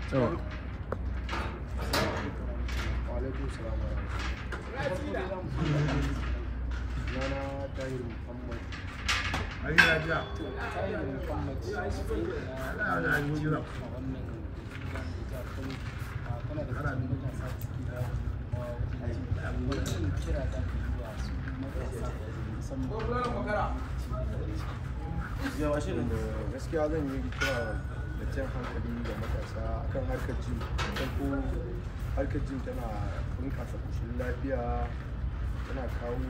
to Walaikun salam wa rahmatullahi. Sunana Tahir Muhammad. Ai ya ja. Tahir Muhammad Ana da hanyoyi jira. a wannan jihar Kano a kana da cikin matasa da suke da wajen kira da ka yi wa su matasa musamman Yawa shirin da gaskiya zan yi kira da jan hankali ga matasa akan harkar jin farko harkar jin tana bunƙasa ƙoshin lafiya tana kawo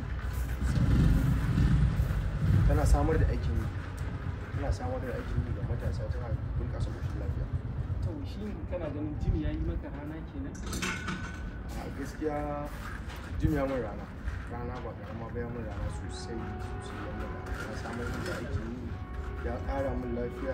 tana samar da aikin yi tana samar da aikin yi ga matasa tana bunƙasa ƙoshin lafiya to shi kana ganin jim ya yi maka rana kenan a gaskiya jim ya min rana rana ba karama ba ya min rana sosai sosai ya min rana ya samar min da aikin yi ya ƙara min lafiya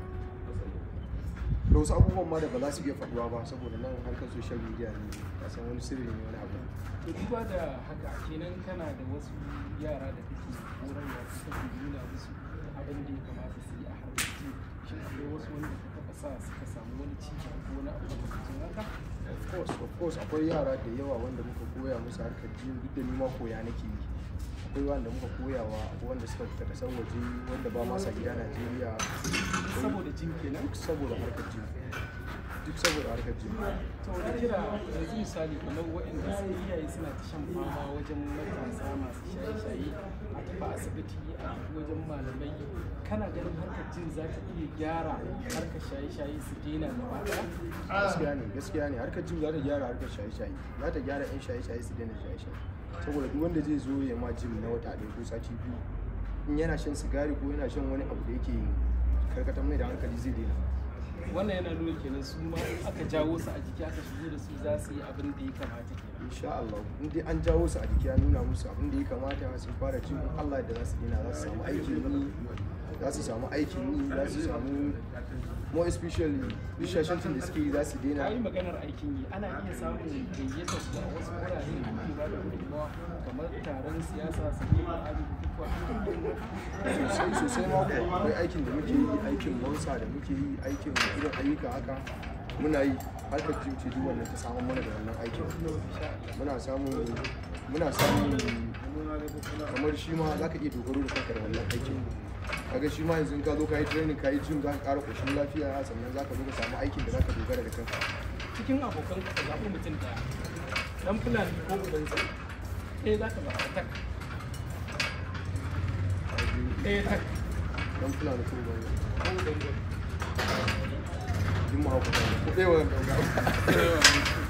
da wasu abubuwan ma da ba za su iya faɗuwa ba saboda nan harkar social media ne ka san wani sirri ne wani abu to duba da haka kenan kana da wasu yara da kake horarwa ko kake nuna musu abin da ya kamata su yi a harkar jim shin akwai wasu wanda ka taɓa sa suka samu wani ci gaba ko wani abu makamancin haka of course of course akwai yara da yawa wanda muka koya musu harkar jin duk da ni ma koya nake yi akwai wanda muka koyawa akwai wanda suka fita kasar waje wanda ba ma sa gida Najeriya saboda jim kenan duk saboda harkar jin duk saboda harkar jin to da kira yanzu misali kamar waɗanda su iyaye suna ta shan fama wajen matasa masu shaye-shaye a tafi asibiti a tafi wajen malamai kana ganin harkar jin za ta iya gyara harkar shaye-shaye su daina gaba ɗaya gaskiya ne gaskiya ne harkar jim za ta gyara harkar shaye-shaye za ta gyara yan shaye-shaye su daina shaye-shaye saboda duk wanda zai zo ya ma jim na wata ɗaya ko sati biyu in yana shan sigari ko yana shan wani abu da yake karkatar mai da hankali zai daina wannan yana nuna kenan su ma in aka jawo su a jiki aka shigo da su za su yi abin da ya kamata kenan insha Allah in dai an jawo su a jiki an nuna musu abin da ya kamata sun fara jin in Allah da za su daina za su samu aikin yi za su samu aikin yi za su samu more especially bishashancin da suke yi za su ka yi daina maganar aikin yi ana iya samun gayyata su a wasu wurare da ke ba da gudunmawa kamar taron siyasa su ne ba a bukukuwa sosai sosai ma kuwa akwai aikin da muke yi aikin monsa da muke yi aikin irin ayyuka haka muna yi harkar jim ce duk wannan ta samun mana da wannan aikin muna samun muna samun kamar shi ma za ka iya dogaro da kanka da wannan aikin kaga shi ma yanzu in ka zo ka yi training ka yi jim za ka ƙara ƙoshin lafiya sannan za ka zo ka samu aikin da za ka dogara da kanka cikin abokan ka zaɓi mutum ɗaya dan fulani ko ubansa ɗaya za ka zaɓa tak ɗaya tak don fulani ko ba ko ubansa yin mahaukata ko ɗaya wa ɗauka